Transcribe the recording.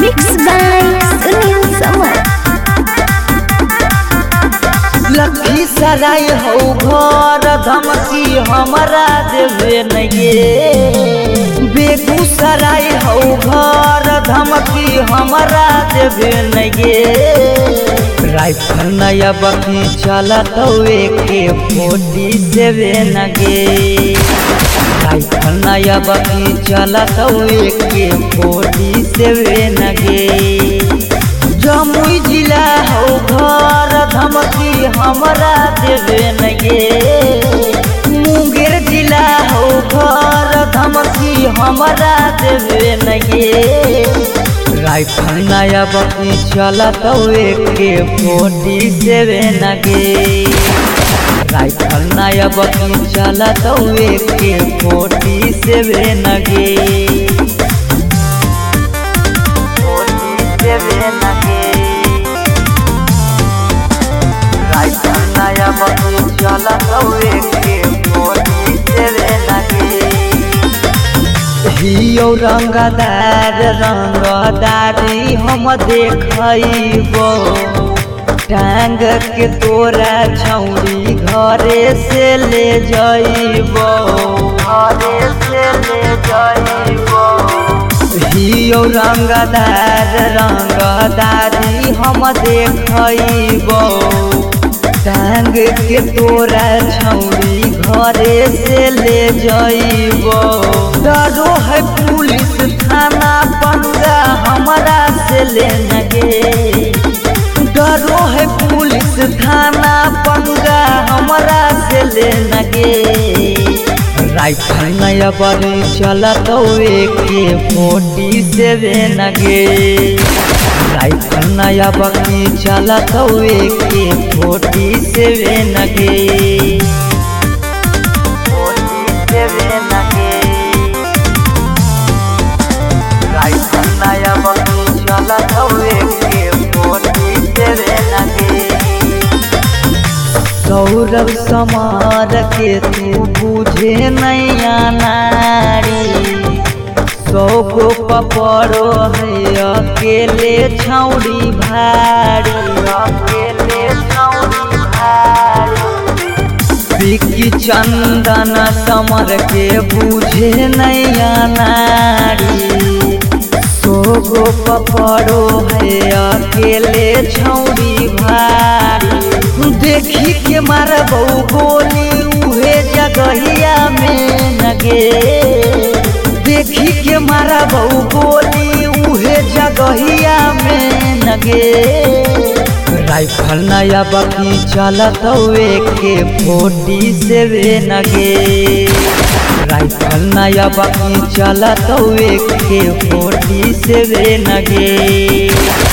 Mixed by Sunil Samar. Lakhi सराय हो घर धमकी हमरा देवे नगे बेगूसराय हो घर धमकी हमरा देवे नगे राइफल नया बकी चलत के फोटी देवे नगे राइफल नया बकी चलत के फोटी देवे नगे जमुई जिला हो घर धमकी हमरा देवे नगे मुंगेर जिला हो घर धमकी हमरा देवे नगे राइफल नया बकी चलत के फोटी देवे नगे राइफल नया बकी चलत के फोटी देवे नगे फोटी देवे नगे राइफल नया बकी चलत के फोटी देवे नगे हियो रंगदार रंगदारी हम देखबो टांग के तोरा छौरी घरे से ले जइबो घरे से ले जइबो हियो रंगदार रंगदारी हम देखबो टांग के तोरा छौरी घरे से ले जइबो डरो है पुलिस थाना पंगा हमरा से ले नगे डरो है पुलिस थाना पंगा हमरा से ले नगे राइफल नया बड़े चलत के फोटी से नगे राइफल नया बकी चलत के फोटी से नगे फोटी से नगे राइफल नया बकी चलत के फोटी से नगे सौरभ समार के तू बुझे नैया नारी सौ गो पपड़ो है अकेले छौड़ी भारी अकेले छौड़ी भारी बिकी चंदन समर के बुझे नैया नारी सौ गो पपड़ो है अकेले छौड़ी भारी देखी के मारबौ गोली उहे जगहिया में नगे देखी के मारबौ गोली उहे जगहिया में नगे राइफल नया बकी चलत के फोटी से नगे राइफल नया बकी चलत के फोटी से नगे